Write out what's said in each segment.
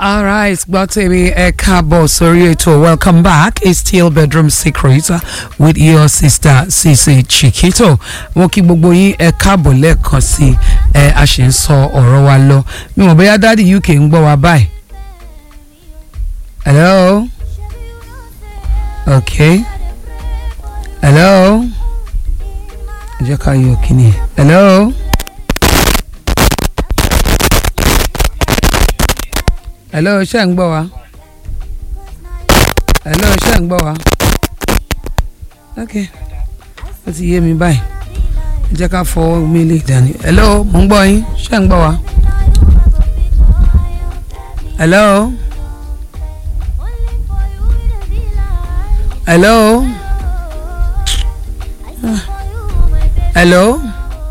All right, Gbọ́tẹ̀mí ẹ káàbọ̀ sórí ètò welcome back it's still bedroom secret uh, with your sister Sisi Chikito. Wọ́n kí gbogbo yín ẹ káàbọ̀ lẹ́ẹ̀kan sí ẹ a ṣe ń sọ ọ̀rọ̀ wa lọ. Mi ò bóyá dáàdi UK ń gbọ́ wa báyìí. Hello? Okay. Hello? Ẹ jẹ́ ká yọ kíni. Hello? hello ṣé ń gbọ́ wa hello ṣé ń gbọ́ wa ok ó ti yé mi báyìí ẹ jẹ́ ká fọwọ́ mi lè dání hello mo ń gbọ́ yín ṣé ń gbọ́ wa hello hello Ah. hello.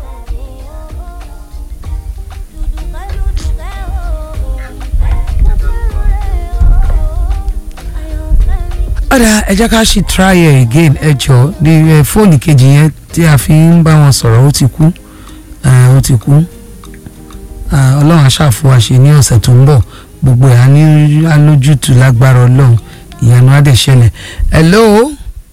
ọ̀dà ẹ jẹ́ ká ṣì try ẹ̀ again ẹ jọ ní ẹ fóònù kejì yẹn tí a fi ń bá wọn sọ̀rọ̀ ó ti kú ah, ó ti kú Ah, ọlọ́run aṣáfo àṣẹ ní ọ̀sẹ̀ tó ń bọ̀ gbogbo ẹ̀ á ní alójútùú lágbára ọlọ́run ìyanu á dẹ̀ ṣẹlẹ̀ hello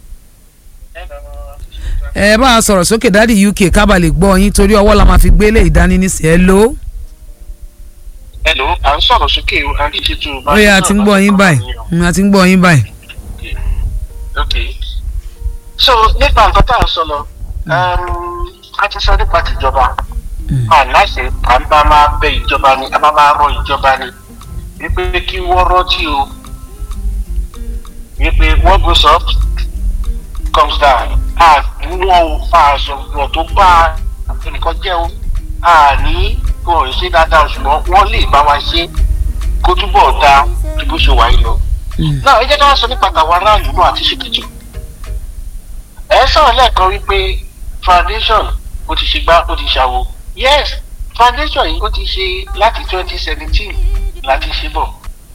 ẹ bá a sọ̀rọ̀ sókè dáàdi UK kábà lè gbọ́ yín torí ọwọ́ la máa fi gbélé ìdání nísìnyí hello Hello, à ń sọ̀rọ̀ sókè o, à ń díje tó o bá. ó yẹ a ti ń gbọ́ yín báyìí Mm, a ti ń gbọ́ yín báyìí. Ok. So nípa nǹkan tá à ń sọ lọ, um, a ti sọ nípa tìjọba. Mm. Àláṣẹ à ń bá máa bẹ ìjọba ni, a bá máa rọ ìjọba ni. Wípé kí wọ́n rọ́tí o. Wípé what goes up comes down. Àdúwọ̀n o, àṣọ̀gbọ̀n tó bá ẹnìkan jẹ́ o. Àní wọn ò ṣe dáadáa ṣùgbọ́n wọ́n lè bá wa ṣe kó túbọ̀ dáa ju bó ṣe wà yìí lọ Mm. náà ẹ jẹ́ ká sọ nípa tàwọn aráàlú náà àti ṣèkìtì ẹ sọ̀rọ̀ lẹ́ẹ̀kan wípé foundation ó ti ṣe gbá ó ti ṣàwo yes foundation yìí ó ti ṣe láti twenty seventeen láti ṣe bọ̀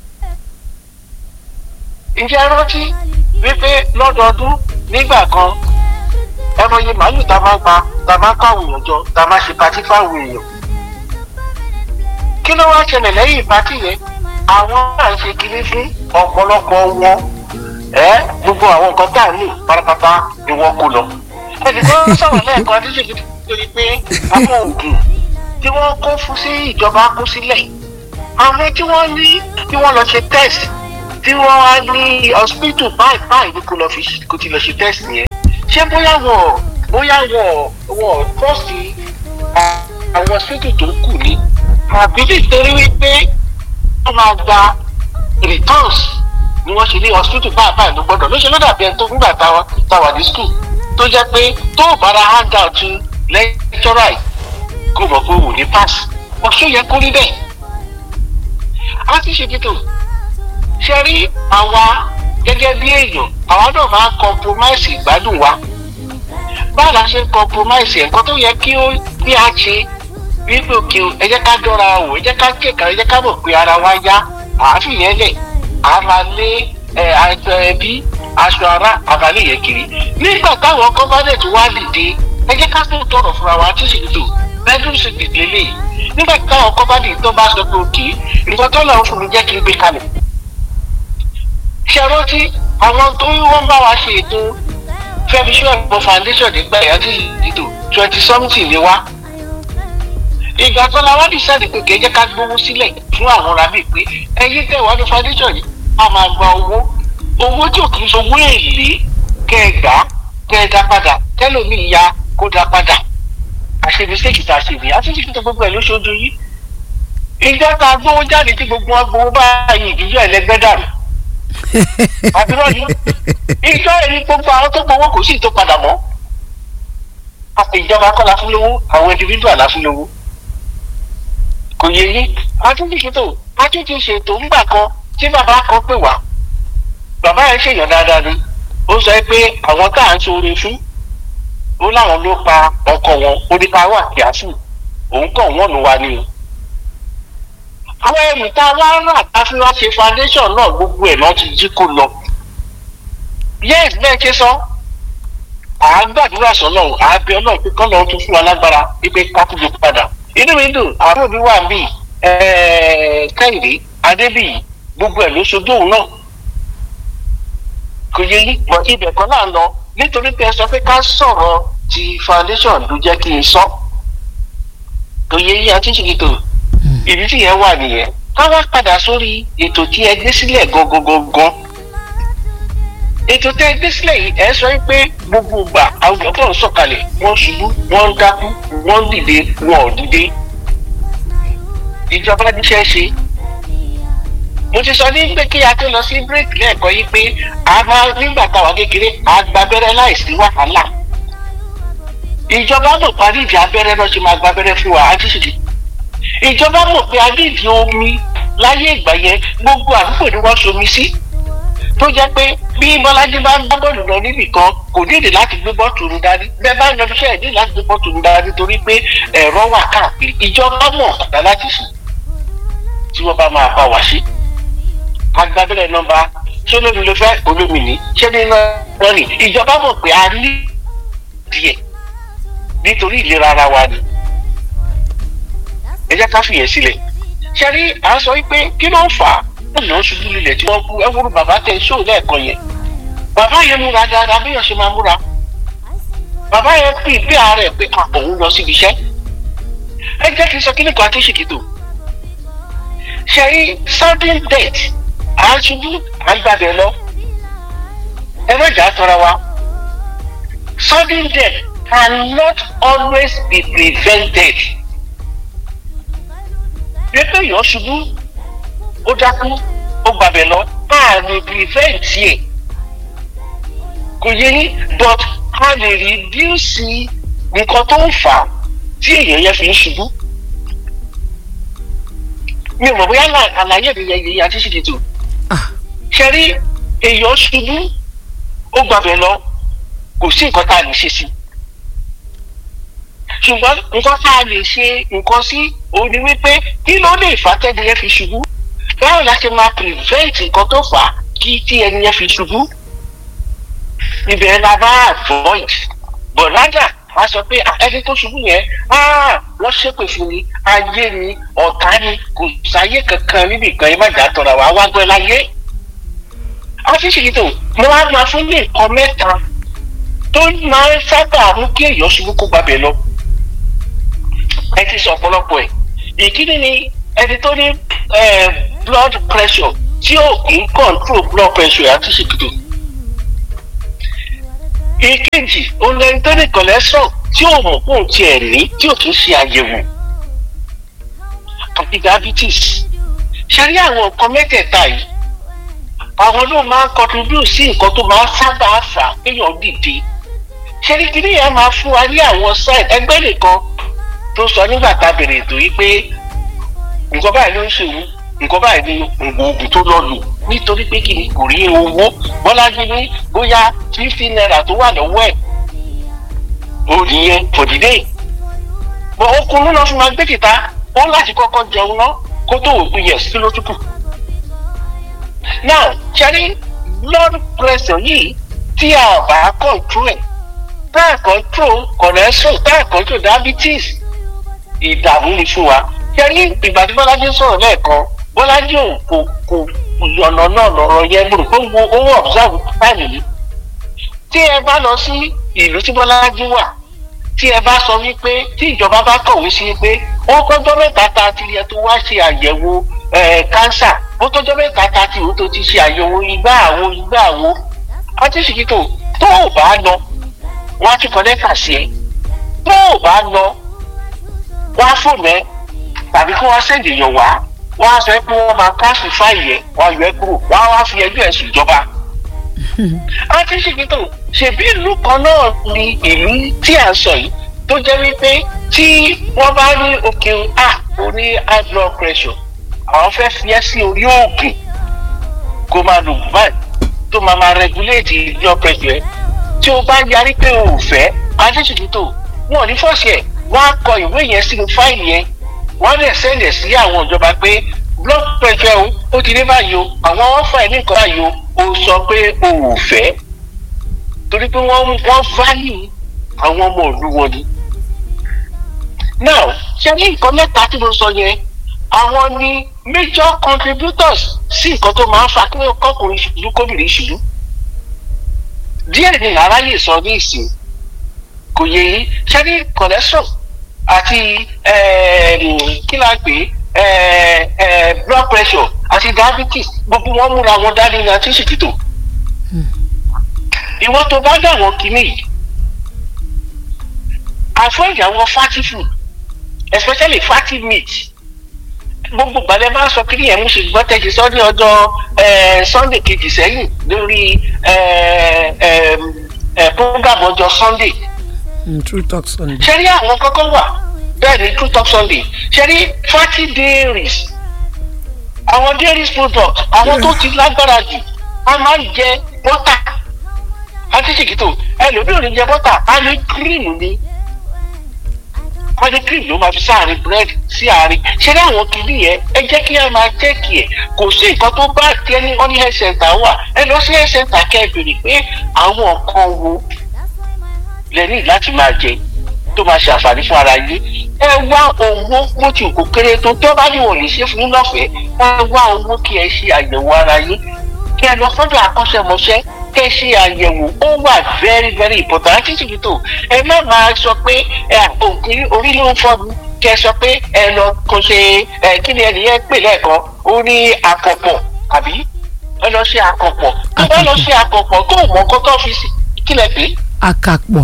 ǹjẹ́ ẹ rántí wípé lọ́dọọdún nígbà kan ẹ mọye màálù tá a máa ń pa tá a máa ń kó àwọn èèyàn jọ tá a máa ṣe patí fáwọn èèyàn kí ló wá ṣẹlẹ̀ lẹ́yìn patí yẹn àwọn náà ń ṣe kiri fún ọ̀pọ̀lọpọ̀ wọn ẹ gbogbo àwọn nǹkan tá à ń lò pátápátá ni wọ́n kó lọ. ẹnì kan sọ̀rọ̀ lẹ́ẹ̀kan tí ṣèkìtì torí pé àwọn oògùn tí wọ́n kó fún sí ìjọba kó sílẹ̀ àwọn tí wọ́n ní tí wọ́n lọ ṣe test tí wọ́n wá ní hospital báyìí báyìí ní kó lọ fi kó ti lọ ṣe test yẹn ṣé bóyá wọ́n bóyá wọ́n wọ́n trust àwọn hospital tó kù ni àbí nítorí wípé wọ́n máa gba returns ni wọ́n ṣe ní hospital báyìí báyìí ló gbọ́dọ̀ ló ṣe ló dàbí ẹni tó nígbà táwa táwa ní school tó jẹ́ pé tó o bára hand out lecturer yìí kó mọ̀ pé wò ní pass ọ̀ṣun yẹ kó rí bẹ́ẹ̀. a ti ṣe títò ṣe rí àwa gẹ́gẹ́ bí èèyàn àwa náà máa ń compromise ìgbádùn wa báwo la ṣe ń compromise ẹ̀kọ́ tó yẹ kí ó bí a ṣe wípé òkè o ẹ jẹ́ ká dọ́ra wò ẹ jẹ́ ká kéka ẹ jẹ́ ká mọ̀ pé ara wa yá àáfin yẹn lẹ̀ a máa lé ẹ aṣọ ẹbí aṣọ ara àbálẹ̀ yẹn kiri nígbà táwọn gọ́fánẹ̀tì wá dìde ẹ jẹ́ ká tó tọrọ fúnra wa tí sì tó bedroom secret lélẹ̀ nígbà táwọn gọ́fánẹ̀tì tó bá sọ pé òkè nǹkan tó lọ́wọ́ fún mi jẹ́ kí n gbé kalẹ̀ ṣe rántí àwọn tó wọ́n bá wa ṣe ètò fẹ́mi ṣọ́ọ̀bù foundation nígbà yẹn tí ìdìtò twenty something ni wá ìgbà tó la wá dìsáàdì pé kì í jẹ́ ká gbówó sílẹ̀ fún àwọn rábì pé ẹyin tẹ̀ wá ní foundation yìí a máa gba owó owó tí ò kì í sọ owó èlé kẹ́ ẹ gbà kẹ́ ẹ dá padà tẹ́lómi ya kó dá padà àṣebí sèkì tá a ṣe nìyí àti ṣèkì tó gbogbo ẹ̀ lóṣooṣù yìí ìjọ tá a gbówó jáde tí gbogbo wọn gbówó báyìí ìdíjọ ẹlẹgbẹ́ dàrú àbúrò ni ìjọ ẹni gbogbo àwọn tó gbowó kò sí tó padà mọ́ àti ìjọba kọ́ la fún lówó àwọn individual la fún lówó kò yẹ yín atúntì ṣètò atúntì ṣètò ńgbà kan tí bàbá kan pè wá bàbá yẹn ṣèyàn dáadáa ni ó sọ pé àwọn tá à ń ṣoore fún ó láwọn ló pa ọkọ wọn ó ní ká wà kíáfù òun kàn wọ́n ló wá ní o. àwọn ẹrù tá a wá rà tá a fi wá ṣe foundation náà gbogbo ẹ̀ náà ti jí kó lọ. yes bẹ́ẹ̀ ṣe sọ à ń gbàdúrà sọ́nà à ń bẹ ọlọ́run pé kọ́nà ó tún fún wa lágbára wípé ká tún lè padà inú mi dùn àbúrò mi wà bí kẹ́hìndé adébíyì gbogbo ẹ̀ ló ṣojú òun náà kò yẹ yí bọ̀ ibẹ̀ kan náà lọ nítorí pé ẹ sọ pé ká sọ̀rọ̀ ti foundation ló jẹ́ kí n sọ kò yẹ yí àti ṣèkìtò ìdí tí yẹn wà nìyẹn ká wá padà sórí ètò tí ẹ gbé sílẹ̀ gangan ètò tẹ́ ẹ gbé sílẹ̀ yìí ẹ sọ pé gbogbo ìgbà àwọn ọ̀pọ̀ ń sọ̀kalẹ̀ wọ́n ṣubú wọ́n ń dákú wọ́n ń dìde wọ́n ò dìde ìjọba níṣẹ́ ṣe mo ti sọ ní pé kí a tó lọ sí bírèkì lẹ́ẹ̀kan yìí pé a máa nígbà táwa kékeré a gba abẹ́rẹ́ láìsí wàhálà ìjọba mọ̀ parí ìdí abẹ́rẹ́ náà ṣe máa gba abẹ́rẹ́ fún wa àti ṣìṣì ìjọba mọ̀ pé a ní ìdí omi láyé ìgbà yẹn gbogbo àdúgbò ni wọ́n ṣomi sí tó jẹ́ pé bí bọ́lájí bá ń gbá bọ́ọ̀lù lọ níbì kan kò nídìí láti gbé bọ́ọ̀tù rú dání bẹ́ẹ̀ bá ń lọ iṣẹ́ ìdí láti gbé bọ́ọ̀tù rú dání torí pé ẹ̀rọ wà káàkiri ìjọba mọ̀ ọ̀dà láti sùn tí wọ́n bá máa bá wa ṣe agbábẹ́rẹ́ nọ́mbà ṣé olómi ló fẹ́ olómi ní ṣé nínú rìn ìjọba mọ̀ pé a ní díẹ̀ nítorí ìlera ara wa ni ẹ jẹ́ ká fìyẹn sílẹ̀ ṣe rí à ń sọ wípé kí ló ń fà á ọ̀nà ṣubú lulẹ̀ tí wọ́n kú ẹ wúru bàbá tẹ ṣó lẹ́ẹ̀kan yẹn bàbá yẹn múra dáadáa bí yẹn ṣe máa múra bàbá yẹn pè bí ààrẹ pé òun lọ síbi iṣẹ́ ẹ jẹ́ kí n sọ kí nìkan àti ṣèkìtò ṣe rí sudden death à ń ṣubú à ń gbàgbé lọ ẹ má jà á tọra wa sudden death cannot always be prevented bí pé èèyàn ṣubú ó dákú ó gbàgbé lọ a lè prevent ẹ kò yẹ yín but a lè reduce nǹkan tó ń fà á tí èèyàn yẹn fi ń ṣubú mi ò mọ̀ bóyá àlàyé mi yẹn yẹn àti ṣìkìtì ṣe rí èèyàn ṣubú ó gbàgbé lọ kò sí nǹkan tá a lè ṣe sí ṣùgbọ́n nǹkan tá a lè ṣe nǹkan sí òun ni wípé kí ló lè fà tẹ́ni yẹn fi ṣubú báwo la ṣe máa prevent nǹkan tó fà á kí tí ẹni yẹn fi ṣubú ibẹ̀ la bá avoid but rather a sọ pé ẹni tó ṣubú yẹn wọ́n ṣépè fún ni ayé ni ọ̀tá ni kò sáyé kankan níbi kan yẹn má jà tọ̀ra wá wá gbẹ́ láyé ọ́fíìsì tó mo wá máa fún ní nǹkan mẹ́ta tó máa ń sábà mú kí èèyàn ṣubú kó gbàbẹ̀ lọ ẹ ti sọ ọ̀pọ̀lọpọ̀ ẹ̀ ìkíni ni ẹni tó ní blood pressure tí ò kì í control blood pressure àti ṣèkìtò ìkejì òun ẹni tó ní cholesterol tí ò mọ̀ fún tiẹ̀ ní tí ò tún ṣe àyẹ̀wò àti diabetes ṣe rí àwọn nǹkan mẹ́tẹ̀ẹ̀ta yìí àwọn ló máa ń contribute sí nǹkan tó máa ń sábà fà kéèyàn dìde ṣe rí kí nìyẹn máa fún wa ní àwọn sign ẹgbẹ́ nìkan tó sọ nígbà tá a bèrè ètò yìí pé nǹkan báyìí ló ń ṣèwú nǹkan báyìí ni nǹkan oògùn tó lọ lò nítorí pé kí ni kò rí owó bọ́lájú ní bóyá fifty naira tó wà lọ́wọ́ ẹ̀ ó nìyẹn for the day bọ́ ọkùnrin náà fi máa gbé kìta ó láti kọ́kọ́ jẹun náà kó tó wò pé yes kí ló tún kù now ṣẹ́rí blood pressure yìí tí a bá control ẹ̀ tá a control cholesterol tá a control diabetes ìdààmú ni fún wa ṣẹ́rí ìgbà tí bọ́lájí sọ̀rọ̀ lẹ́ẹ̀kan bọ́lájí ò kò kò ọ̀nà náà lọ́rọ̀ yẹn gbòòrò pé wo owó observe time yìí tí ẹ bá lọ sí ìlú tí bọ́lájí wà tí ẹ bá sọ wípé tí ìjọba bá kọ̀wé sí pé ó kọjọ́ mẹ́ta ta ti yẹ tó wá ṣe àyẹ̀wò kánsà ó tọ́jọ́ mẹ́ta ta ti ó tó ti ṣe àyẹ̀wò igbá àwo igbá àwo àti ṣìkìtò tó ò bá lọ wọ́n á ti kọ́ lẹ́tà sí ẹ tó ò bá lọ wọ́n á fòmù ẹ tàbí kí wọ́n sẹ́ǹdì yàn wá wọ́n á sọ pé wọ́n máa káàsì fáìlì ẹ̀ wọ́n á yọ ẹ́ kúrò wọ́n á wá fi ẹjọ́ ẹ̀ sùn ìjọba. àti ṣìkìtò ṣèbí ìlú kan náà ni ìlú tí à ń sọ yìí tó jẹ́ wípé tí wọ́n bá ní òkè a orí high blood pressure àwọn fẹ́ fi ẹ́ sí orí oògùn kó máa lò báyìí tó máa máa regulate blood pressure ẹ̀ tí o bá yarí pé o ò fẹ́ àti ṣìkìtò wọn ò ní fọ́ọ̀sì ẹ̀ wọ́n á kọ ìwé yẹn sínú fáìlì yẹn wọ́n lè sẹ́ndẹ̀ sí àwọn ìjọba pé blood pressure o ó ti dé báyìí o àwọn ọ̀fà ẹ̀ ní nǹkan báyìí o ó sọ pé o ò fẹ́ torí pé wọ́n wọ́n value àwọn ọmọ ìlú wọn ni. now ṣe ní nǹkan mẹ́ta tí mo sọ yẹn àwọn ní major contributors sí nǹkan tó máa ń fa kí ọkùnrin ṣubú kóbìnrin ṣubú díẹ̀ ni aráyè sọ ní ìsìn kò yẹ yín ṣé ní cholesterol àti kí la pè é blood pressure àti diabetes gbogbo wọn múra wọn dání ní àti ṣèkìtò ìwọ tó bá dà wọn kìíní yìí avoid àwọn fatty food especially fatty meat gbogbo gbàdé máa ń sọ kí yẹn mú ṣe gbọ́ tẹ̀sí sọ ní ọjọ́ sunday kejì sẹ́yìn lórí program ọjọ́ sunday. true talk sunday. ṣé rí àwọn kọ́kọ́ wà bẹ́ẹ̀ ni true talk sunday ṣé rí fatty dairies àwọn dairies products àwọn tó ti lágbára jù wọ́n máa ń jẹ bọ́tà àti ṣèkìtò ẹlòmíràn jẹ bọ́tà á ní kírìmù ni wọ́n ní cream ló máa fi sáàrin bread sí àárín ṣé ní àwọn kìíní yẹn ẹ jẹ́ kí ẹ máa tẹ́kì ẹ̀ kò sí nǹkan tó bá tiẹ̀ ní ọ́ní health center wà ẹ lọ sí health center kẹ́ ẹ béèrè pé àwọn nǹkan wo lẹ ní láti máa jẹ tó máa ṣe àǹfààní fún ara yín ẹ wá owó bó ti kò kéré tó tó bá ní wọn lè ṣe fún yín lọ́fẹ̀ẹ́ ẹ wá owó kí ẹ ṣe àyẹ̀wò ara yín kí ẹ lọ sọ́dọ̀ akọ́ṣẹ́mọṣẹ́ kẹ ṣe àyẹ̀wò ó wà very very important àti ṣètò ẹ má máa sọ pé òkè orí ló ń fọ́ mi kẹ sọ pé ẹ lọ kó ṣe ẹ kí ni ẹnìyẹn pè lẹ́ẹ̀kan ó ní àkọ̀pọ̀ àbí ẹ lọ ṣe àkọ̀pọ̀ tó bá lọ ṣe àkọ̀pọ̀ tó mọ̀ kó tó fi sí kí lẹ pé. àkàpọ̀.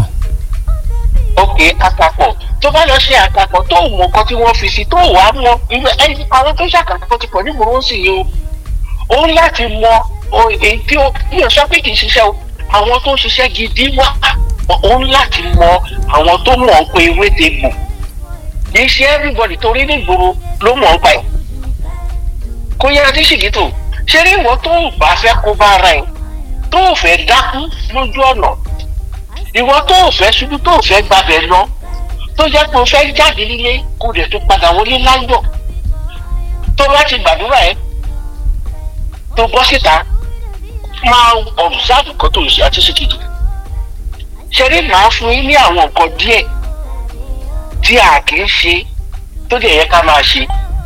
ok àkàpọ̀ tó bá lọ ṣe àkàpọ̀ tó mọ̀ kó tí wọ́n fi sí tó wàá mọ irú ẹ àwọn tó ṣàkàpọ̀ ti pọ̀ ní mòró sì yìí o ó láti mọ èyí tí ó ní ọ̀sán pé kì í ṣiṣẹ́ o àwọn tó ń ṣiṣẹ́ gidi wà ó ń láti mọ àwọn tó mọ̀ ọ́n pé ewé te gbò kì í ṣe everybody torí nígboro ló mọ̀ ọ́n pa ẹ̀ kó yára tí ṣìgítò ṣé ní ìwọ tó ń bá fẹ́ kó bá ara ẹ̀ tó ò fẹ́ dákú lójú ọ̀nà ìwọ tó ò fẹ́ ṣubú tó ò fẹ́ gbabẹ̀ lọ tó jẹ́ pé o fẹ́ jáde nílé kó dẹ̀ tó padà wọlé láyọ̀ tó bá ti gbàdúrà ẹ̀ tó bọ́ síta máa observe nǹkan tó ń ṣe àti ṣèkìtì ṣeré máa fún yín ní àwọn nǹkan díẹ̀ tí a kì í ṣe tó dẹ̀ yẹ ká máa ṣe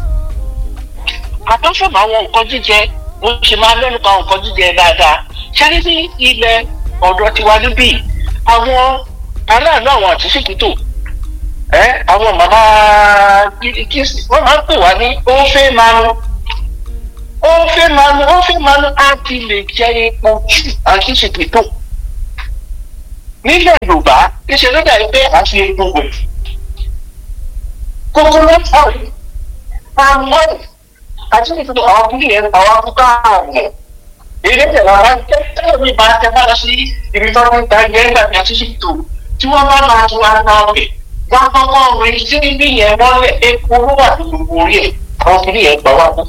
àtọ́fọ̀mù àwọn nǹkan jíjẹ mo ṣe máa lẹ́nu pa nǹkan jíjẹ dáadáa ṣeré ní ilẹ̀ ọ̀dọ̀ tiwa níbí àwọn aráàlú àwọn àti ṣèkìtò ẹ àwọn màmá kìsì wọ́n máa ń pè wá ní ó fẹ́ máa ń ó fẹ́ máa nu ó fẹ́ máa nu á ti lè jẹ epo jù àti ṣètìtò. nílẹ̀ yorùbá iṣẹ́ ló dàbí pé à ń fi epo wẹ̀. coconut oil palm oil àti ṣètìtò àwọn kìíní yẹn àwọn akókò ààrùn. ilé ìtẹ̀lẹ̀ ara ń tẹ́lẹ̀ mi máa tẹ́ bá lọ sí ibi tó ń ta yẹn gbàgbé àti ṣètìtò tí wọ́n bá máa tu ara ọ̀bẹ. wọ́n kọ́kọ́ rìn sí ibi yẹn mọ́lẹ̀ epo ló wà ní gbogbo orí ẹ̀ àwọn kìíní yẹn gbà wá fún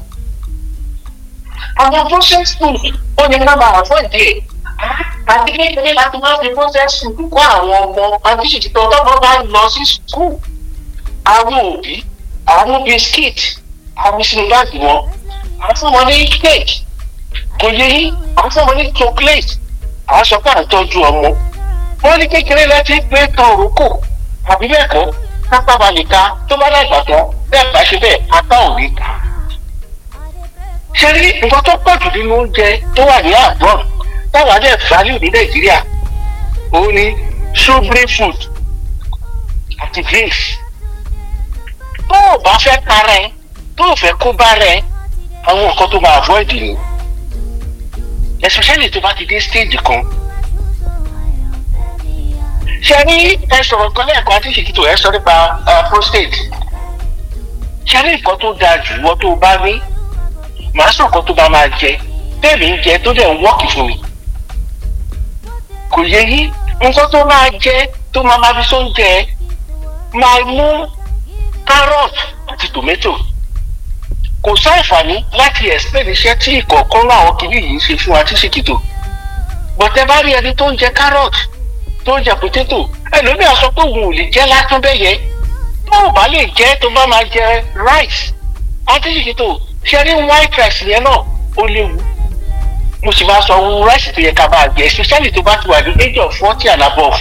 àwọn process food ó ní ká máa fún ìdí ẹ̀ àti kékeré láti máa fi process food kọ́ àwọn ọmọ àti ṣètìtọ́ tọ́gbọ́n bá lọ sí school àwọn òbí àwọn biscuit àwọn sínú báàgì wọn àwọn fún wọn ní cake kò yẹ yín àwọn fún wọn ní chocolate àwọn sọ pé à ń tọ́jú ọmọ wọn ní kékeré láti pé tán òrókò àbí bẹ́ẹ̀ kọ́ kápá balẹ̀ ká tó bá dàgbà tán bẹ́ẹ̀ bá ṣe bẹ́ẹ̀ apá ò ní ká ṣe rí nǹkan tó pọ̀ jù nínú oúnjẹ tó wà ní àbọ̀n táwa dẹ̀ value ní nàìjíríà òun ni sugary food àti drinks tó o bá fẹ́ para ẹ tó o fẹ́ kó bá rẹ àwọn nǹkan tó máa avoid ni especially tó bá ti dé stage kan ṣe rí ẹ sọ̀rọ̀ kan lẹ́ẹ̀kan àti ìṣèkìtò ẹ sọ nípa prostate ṣe rí nǹkan tó dáa jù wọ́n tó o bá rí màá sọ nǹkan tó bá máa jẹ tẹ́ẹ̀mí ń jẹ tó dẹ̀ ń wọ́ọ̀kì fún mi. kò yẹ yí nǹkan tó máa jẹ tó máa máa fi sóúnjẹ máa mú carrot àti tomato. kò sáǹfààní láti explain iṣẹ́ tí ìkọ̀ọ̀kan láwọn kìíní yìí ń ṣe fún wa tí ṣèkìtò. bọ̀tẹ́ bá rí ẹni tó ń jẹ carrot tó ń jẹ potato ẹlòmíràn sọ pé òun ò lè jẹ́ lásán bẹ́ẹ̀ yẹ tó o bá lè jẹ́ tó bá máa jẹ rice àti ṣèkìtò ṣe rí white rice yẹn náà ó léwu mo sì máa sọ ohun rice tó yẹ ká máa jẹ especially tó bá ti wà ní age of forty and above.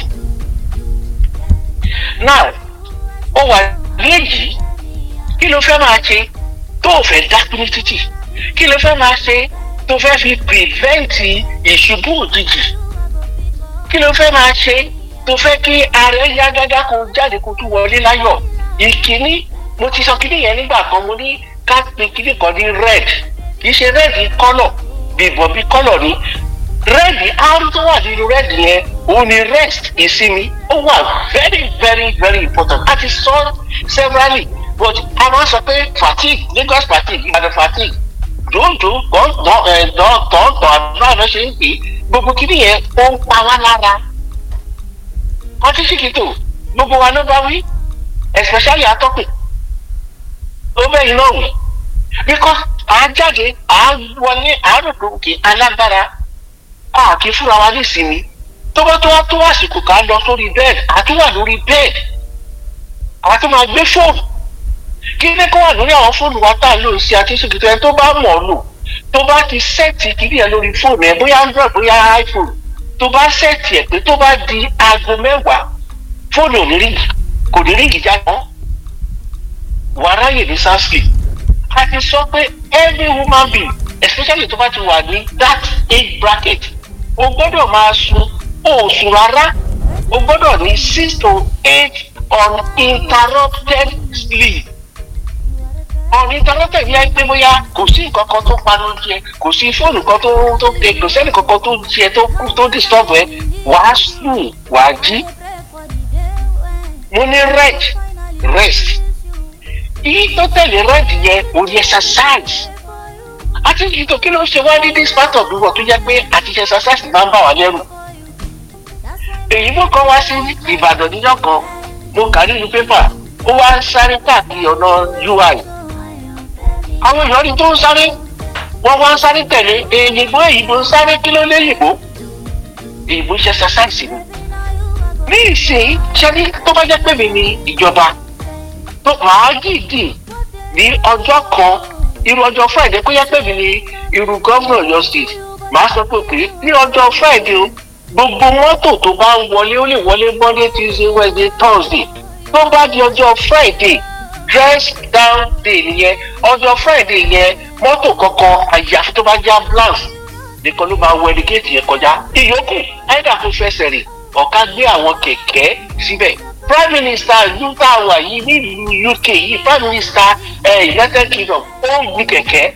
now ó wà ní èyí kí ló fẹ́ máa ṣe tó tó o fẹ́ dákú ní títì kí ló fẹ́ máa ṣe tó fẹ́ fi prevent ìṣubú òjijì kí ló fẹ́ máa ṣe tó fẹ́ kí ààrẹ yá gágá kó jáde kó tún wọlé láyọ̀ ìkíní mo ti sọ kíní yẹn nígbà kan mo ní ká pe kíní kan ní red kì í ṣe red kọ́lọ̀ bìbọ̀ bí kọ́lọ̀ ni red r tó wà nínú red yẹn òun ni rest ìsinmi ó wà very very very important a ti sọ severally but a máa sọ pé fatigue lagos fatigue ìbàdàn fatigue dòńdò tọ̀ọ̀tọ̀ àdúrà ló ṣe ń pè é gbogbo kíní yẹn ó ń pa wá lára ọtí síkìtò gbogbo wa ló bá wí especially atọ́pẹ̀ ó bẹ́yìn náà wí because à á jáde à á wọlé àáròkè òkè alágbára a kì í fúnra wa ní ìsinmi tó bá tó wá tó àsìkò ká lọ sórí bẹ́ẹ̀dì àti wà lórí bẹ́ẹ̀dì àwọn tó máa gbé fóònù kí ní kó wà lórí àwọn fóònù wa tá à ń lò sí àti síkìtò ẹni tó bá mọ̀ ọ́ lò tó bá ti sẹ́ẹ̀tì kìíní ẹ̀ lórí fóònù ẹ̀ bóyá android bóyá iphone tó bá sẹ́ẹ̀tì ẹ̀ pé tó bá di aago mẹ́wàá fóònù ò ní ríngì kò ní ríngì jáde mọ́ wàá ráyè ní sanskrit a ti sọ pé every woman being especially tó bá ti wà ní that age bracket o gbọ́dọ̀ máa sun o ò sùn rárá o gbọ́dọ̀ ní six to eight uninterrupted sleep uninterrupted yẹn pé bóyá kò sí nǹkan kan tó panu jẹ kò sí fóònù kan tó tó tẹ kò sẹ́ni kankan tó jẹ tó kú tó disturb ẹ wàá sùn wàá jí mo ní rest rest yìí tó tẹ̀lé rest yẹn ò ní exercise àti ìtò kí ló ń ṣe wá ní this part of the world tó jẹ́ pé àti exercise máa ń bà wá lẹ́rù èyí mú kan wá sí ìbàdàn níjọ́ kan mo kà nínú pépà ó wá ń sáré káàkiri ọ̀nà ui àwọn èèyàn ní tó ń sáré wọ́n wá ń sáré tẹ̀lé èyìnbó èyìnbó ń sáré kí ló léyìnbó èyìnbó ṣe exercise ni ní ìsìn ṣẹ́ni tó bá jẹ́ pé mi ní ìjọba tó máa dìdì ní ọjọ́ kan irú ọjọ́ friday kó yẹ pé mi ní irú gómìnà Ọ̀yọ́ state màá sọ pé pé ní ọjọ́ friday o gbogbo mọ́tò tó bá ń wọlé ó lè wọlé monday tuesday wednesday thursday tó bá di ọjọ́ friday dress down day nìyẹn ọjọ́ friday yẹn mọ́tò kankan àyàfi tó bá jẹ́ ambulance nìkan ló máa wọ ẹnikẹ́tì yẹn kọjá ìyókù ẹ̀dà tó fẹsẹ̀ rìn ọ̀ká gbé àwọn kẹ̀kẹ́ síbẹ̀ prime minister ìlú tá a wà yìí nílùú uk yìí prime minister eh, united kingdom ó ń gun kẹ̀kẹ́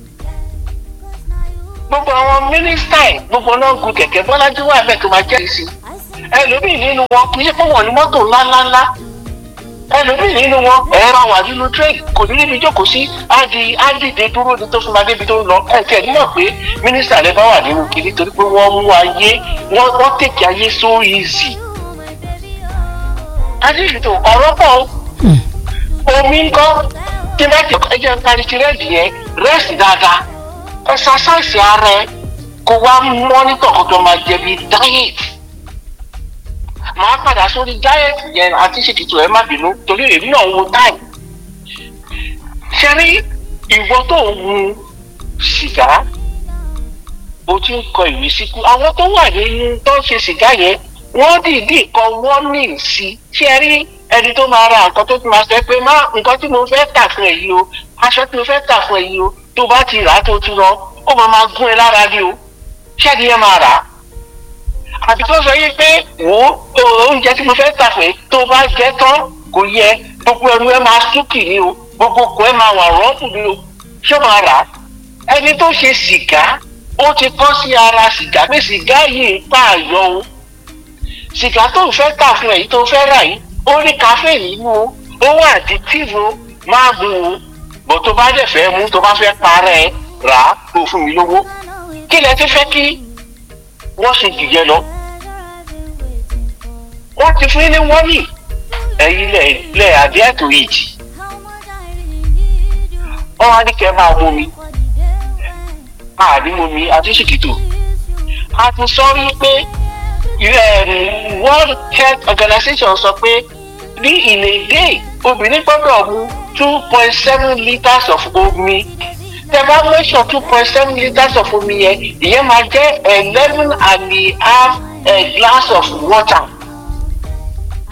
gbogbo àwọn mínísítà ẹ̀ gbogbo náà gun kẹ̀kẹ́ bọ́lájú wà bẹ́ẹ̀ tó máa jẹ́ sí ẹlòmíì nínú wọn kì í ṣe pé wọ́n ní mọ́tò ńláńláńlá ẹlòmíì nínú wọn ẹ̀rọ wà nínú train kò ní níbi jókòó sí ádi ádìdé dúró ní tó fi máa débi tó ń lọ ẹ̀kẹ́ nímọ̀ pé mínísítà rẹ bá wà nínú kiri torí pé wọ́n mú ayé wọ́n wọ́n tèkì ayé so easy adéjútó ọ̀rọ̀ pọ̀ omi ńkọ́ tí bá ti ẹjẹ́ ń parí tirẹ́ẹ̀dì yẹn rẹ́sì dáadáa ẹ̀sásáìsì ara ẹ kó wá mọ́nítọ̀ kó tó máa jẹ bí dáyẹ̀tì màá padà sórí dáyẹ̀tì yẹn àti ṣètìtò ẹ má bínú torí èmi náà wo táì ṣe rí ìwọ tó ń mu sìgá o ti ń kọ ìwé síkú àwọn tó wà nínú tó ń ṣe sìgá yẹn wọ́n dìídì kọ warning sí ṣé ẹ rí ẹni tó máa ra nǹkan tó ti máa sọ pé má nǹkan tí mo fẹ́ tà fún ẹ yìí o aṣọ tí mo fẹ́ tà fún ẹ yìí o tó bá ti rà á tó ti lọ ó máa máa gún ẹ lára ní o ṣẹ́ni yẹn máa rà á àbí tó sọ yìí pé wò ó oúnjẹ tí mo fẹ́ tà fún ẹ tó bá jẹ tán kò yẹ gbogbo ẹnu ẹ máa súnkì ní o gbogbo kò ẹ máa wà rọ́ọ̀bù ní o ṣé máa rà á ẹni tó ṣe sìgá ó ti kọ́ sí ara sìgá pé sìgá yìí ń pààyàn o sìgá tó ń fẹ́ tà fún ẹ yìí tó fẹ́ rà yìí ó ní káfíìnì nínú o ó wà àdìtìvù máa mú o bó tó bá dẹ̀ fẹ́ mú tó bá fẹ́ parẹ́ rà á kó fún mi lówó kí lẹ ti fẹ́ kí wọ́n ṣe jù yẹn lọ. wọ́n ti fún ní wọ́nì ẹ̀yin lẹ̀ lẹ̀ àdé ẹ̀tọ́ ìjì. wọ́n wá ní kẹ́ máa mú mi máa ní mú mi àti ṣìkìtò. a ti sọ wípé world health organization sọ pé ní in a day obìnrin gbọ́dọ̀ mu two point seven litres of omi tẹ bá measure two point seven litres of omi yẹn ìyẹn máa jẹ́ eleven and a half a glass of water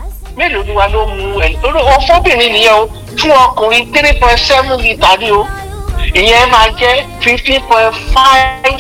mélòó ni wa ló mu ẹ lórí o fóbìnrin nìyẹn o fún ọkùnrin three point seven litre ni o ìyẹn máa jẹ́ fifteen point five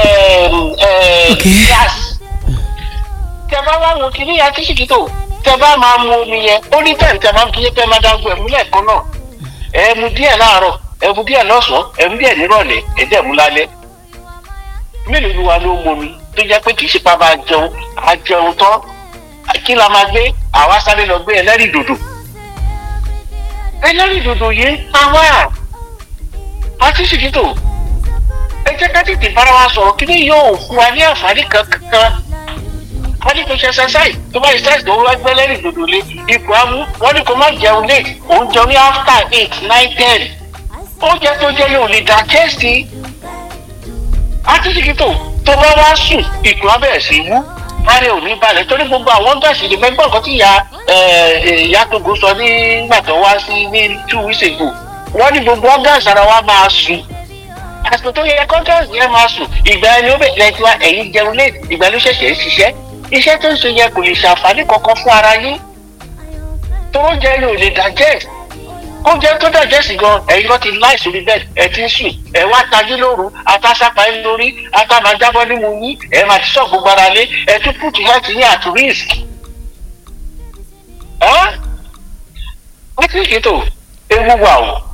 Okay. gas tẹ bá wá wo kìíní yẹn tí ṣìkìtò tẹ bá máa mu omi yẹn ó ní tẹ̀ tẹ máa kí tẹ máa dágbó ẹ̀mú lẹ́ẹ̀kan náà ẹ mu díẹ̀ láàárọ̀ ẹ mu díẹ̀ lọ́sàn-án ẹ mu díẹ̀ nírọ̀lẹ́ ẹ dẹ̀ mu lálẹ́ mélòó ni wa ló mu omi tó jẹ́ pé kì í ṣe pa máa jẹun a jẹun tán kí la máa gbé àwa sáré lọ gbé ẹlẹ́rìí dòdò ẹlẹ́rìí dòdò yìí àwa àti ṣìkìtò ẹ jẹ́ ká tètè bára wa sọ̀rọ̀ kí ni yóò fún wa ní àǹfààní kankan wọ́n ní kò ṣe exercise tó bá exercise tó wá gbẹ́ lẹ́rìí dòdò lé ipò amú wọ́n ní kò má jẹun late òun jẹun ní after eight nine ten oúnjẹ tó jẹ yóò lè digest àtúntìkítò tó bá wá sùn ìkùn abẹ́rẹ́ sí wú lára ò ní balẹ̀ torí gbogbo àwọn gáàsì lè mẹ́gbọ́n kan tí ìyá ìyá togo sọ nígbà tó wá sí ní two weeks ago wọ́n ní gbogbo gáàsì ara wa máa sùn àsìkò tó yẹ kọ́ gáàsì yẹn máa sùn ìgbà ẹni ó bẹ̀rẹ̀ tiwa ẹ̀yìn jẹun lé ìgbà ló ṣẹ̀ṣẹ̀ ń ṣiṣẹ́ iṣẹ́ tó ń ṣe yẹ kò lè ṣàǹfààní kankan fún ara yín tó oúnjẹ yìí ò lè digest oúnjẹ tó digest gan ẹ̀yin kan ti láì sórí bẹ́ẹ̀ ẹ ti ń sùn ẹ wá tají lóru atásápá yín lórí ata máa jábọ́ nímú yín ẹ máa ti sọ gbogbo ara lé ẹ tún put health yín at risk. ẹ́ wọ́n ti ṣètò ewu wa o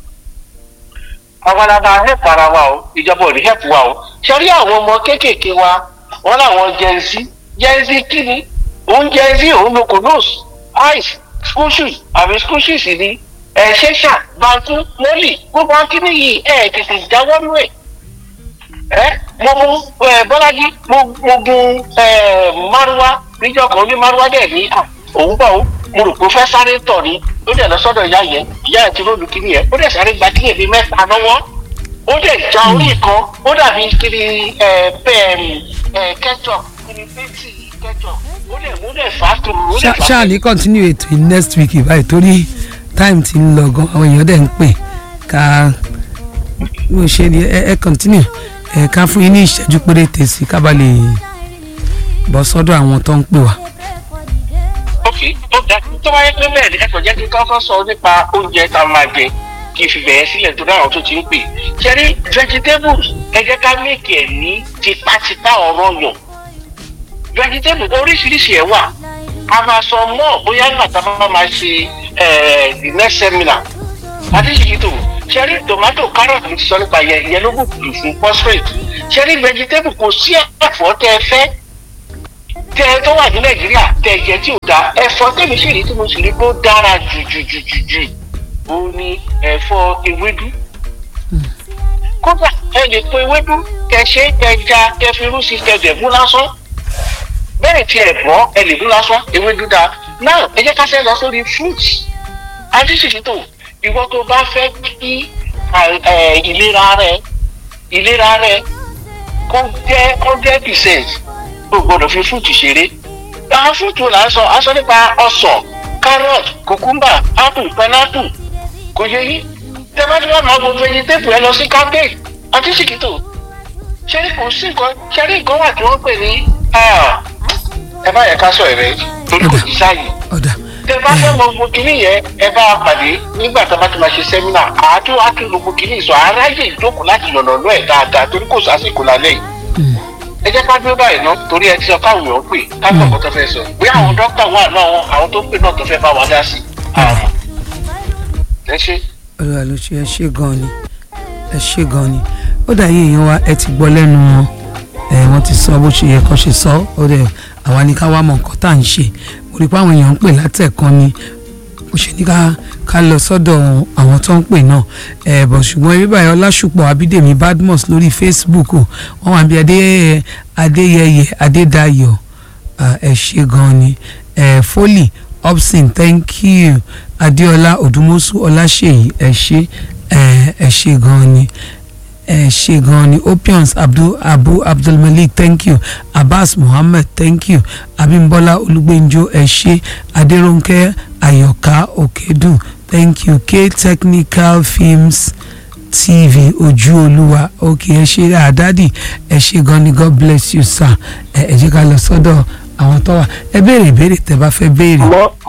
àwọn alábàá help ara wa o ìjọba ò ní help wa o ṣe rí àwọn ọmọ kéékèèké wa wọn làwọn gen z gen z kí ni òun gen z òun lo konos ice school shoes àbí school shoes ni ẹ ṣẹṣà bantu mọ́lì gbogbo akíní yìí ẹ tètè jáwọ́ nú ẹ̀ ẹ mo mú ẹ bọ́lájí mo mo gun ẹ márúwá níjọ́ kan ní márúwá dẹ̀ ní à òun bọ̀ ó mo rò pé ó fẹ́ sáré tọ̀ ni ó dẹ̀ lọ sọ́dọ̀ ìyá yẹn ìyá yẹn ti rólu kíní yẹn ó dẹ̀ sáré gba kíní ẹ̀mí mẹ́ta lọ́wọ́ ó dẹ̀ já orí kan ó dàbí kiri ẹ pẹ́ ẹ ketchup kiri pẹ́ntì ketchup ó dẹ̀ ó dẹ̀ fà á tó ó dẹ̀ fà á ṣáà ní continue ètò yìí next week báyìí torí time ti ń lọ gan àwọn èèyàn dẹ̀ ń pè ká bó ṣe ni ẹ ẹ continue ẹ ká fún yín ní ìṣẹ́jú péréte sí ká bá lè bọ́ sọ́dọ̀ àwọn tó ń pè wá. ok ó dá tó bá yẹ pé bẹ́ẹ̀ ni ẹ kò jẹ́ kí n kọ́kọ́ sọ nípa oúnjẹ tá a máa jẹ kí n fi bẹ̀rẹ̀ sílẹ̀ tó dáhùn tó ti ń pè ṣẹ́rí vegetables ẹ jẹ́ ká méèkì ẹ̀ ní tipátipá ọ̀rọ̀ yàn vegetables oríṣiríṣi ẹ̀ wà a máa sọ mọ́ bóyá nígbà tá a bá máa ṣe the next seminar adéṣèkìtò ṣẹ́rí tomato carrot mi ti sọ nípa yẹn yẹn ló bùkún fún phosphate ṣẹ́rí vegetable kò sí ẹ̀fọ́ tẹ́ ẹ fẹ́ tẹ ẹ tó wà ní nàìjíríà tẹ ẹjẹ tí ò da ẹ̀fọ́ tẹmí sì rí tí mo sì rí pé ó dára jù jù jù jù jù ó ní ẹ̀fọ́ ewédú kódà ẹ lè po ewédú kẹṣẹ kẹja kẹfirú sí kẹjẹ mú lásán bẹ́ẹ̀ tí ẹ bọ́ ẹ lè mú lásán ewédú da náà ẹ jẹ́ ká ṣe lọ sórí fruits adíṣèṣètò ìwọ tó bá fẹ́ kí ìlera rẹ ìlera rẹ kó jẹ́ hundred percent o gbọ́dọ̀ fi fúùtù ṣeré àwọn fúùtù là ń sọ à ń sọ nípa ọsàn carrot cucumber apple pineapple kò yẹ yí tẹmẹtẹmẹ máa gbogbo ẹyin tẹpù ẹ lọ sí cabbage àti ṣìkìtò ṣẹlẹ kò sí nǹkan ṣẹlẹ nǹkan wà tí wọ́n pè ní ẹ bá yẹ ká sọ ẹrẹ torí kò sí sáàyè ọ̀dà tẹ bá fẹ́ mọ gbogbo kìíní yẹn ẹ bá a pàdé nígbà tá a bá ti máa ṣe sẹ́mínà àádó àti gbogbo kìíní sọ aráyè ìjókòó láti yànnà lọ ẹ̀ dáadáa torí kò sásìkò lálẹ́ yìí ẹ jẹ́ ká dúró báyìí ná torí ẹ ti sọ káwọn èèyàn pè káwọn ọkọ tó fẹ́ sọ bí àwọn dókítà wà náà wọn àwọn tó pè náà tó fẹ́ bá wa dá sí i. ẹ ṣe. olúwa ló ṣe ẹ ṣe gan ni ẹ ṣe gan ni ó dà yín èèyàn wa ẹ ti gbọ́ lẹ́nu wọn ẹ wọ́n ti sọ bó ṣe yẹ kó ṣe sọ ó dẹ̀ àwa ní ká wá mọ nǹkan tá à ń ṣe mo rí i pé àwọn èèyàn ń pè látẹ̀kan ni ó ṣe ní ká ká lọ sọ́dọ̀ àwọn tó ń pè náà ẹ̀ bọ̀ ṣùgbọ́n eré báyìí ọlásùpọ̀ abídèmí badmus lórí facebook o wọ́n wà bí adé adéyẹyẹ adédayọ̀ ẹ̀ ṣe gan ni ẹ̀ fólì upson thank you adéọlá odùmọ̀sù ọláṣèyí ẹ̀ ṣe ẹ̀ ṣe gan ni ẹ ṣe gan ni opions abdul abu abdulmalik thank you abbas muhammed thank you abimbola olugbenjo ẹ ṣe adérónkẹ́ ayọ̀ká òkèdùn thank you k technical films tv ojú olúwa ok ẹ ṣe àdádì ẹ ṣe gan ni god bless you sir ẹ ẹ jẹ́ ká lọ sọ́dọ̀ àwọn tó wà ẹ béèrè ìbéèrè tẹ́ bá fẹ́ béèrè.